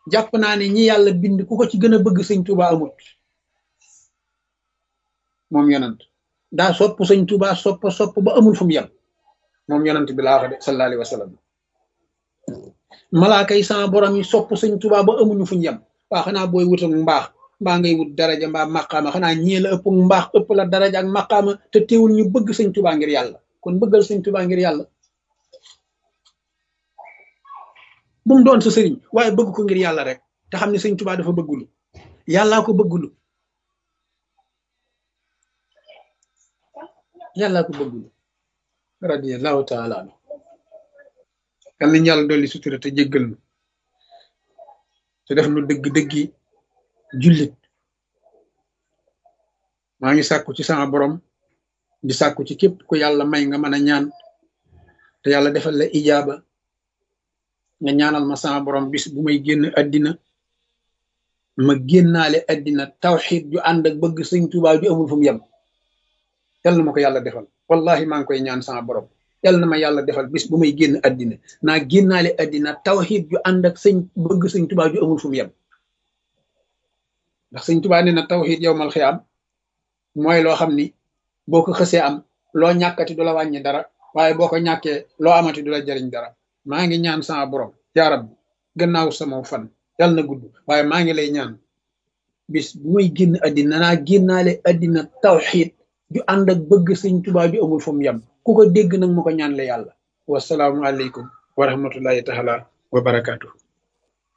jàpp naa ne ñi yàlla bind ku ko ci gën a bëgg sëñ Tuuba amut moom yonant daa sopp sëñ Tuuba sopp sopp ba amul fu mu yem moom yonant bi laa wax de sallallahu alayhi wa sallam malaaka yi sama borom yi sopp sëñ Tuuba ba amuñu fu ñu yem waa xanaa booy wut ak mbaax mbaa ngay wut daraja mbaa maqaama xanaa ñii la ëpp mbaax ëpp la daraja ak maqaama te teewul ñu bëgg sëñ Tuuba ngir yàlla kon bëggal sëñ Tuuba ngir yàlla bu mu doon sa sëriñ waaye bëgg ko ngir yàlla rek te xam ne sëñ Tuuba dafa bëggulu yàllaa ko bëggulu yàllaa ko bëggulu radiyallahu taala anu yal nañu yàlla dolli sutura te jéggal nu te def nu dëgg-dëggi jullit maa ngi sàkku ci sama borom di sàkku ci képp ku yàlla may nga mën a ñaan te yàlla defal la ijaaba nga ñaanal ma sama borom bis bu may génn addina ma génnaale addina tawxiid ju ànd ak bëgg sëñ Tuubaa ju amul fu mu yem yal na ma ko yàlla defal wallahi maa ngi koy ñaan sama borom yal na ma yàlla defal bis bu may génn addina naa génnaale addina tawxiid ju ànd ak sëñ bëgg sëñ Tuubaa ju amul fu mu yem ndax sëñ Tuubaa nee na tawxiid yow mal xiyaam mooy loo xam ni boo ko xësee am loo ñàkkati du la wàññi dara waaye boo ko ñàkkee loo amati du la jariñ dara maa ngi ñaan sama borom yaa rabbi gannaaw sama fan yàlla na gudd waaye maa ngi lay ñaan bis bu may génn addina naa génnaale addina tawxiid ju ànd ak bëgg sëñ Tuubaa ju amul fu mu yem ku ko dégg nag ma ko ñaan la yàlla wasalaamu aleykum wa rahmatullahi taala wa barakaatu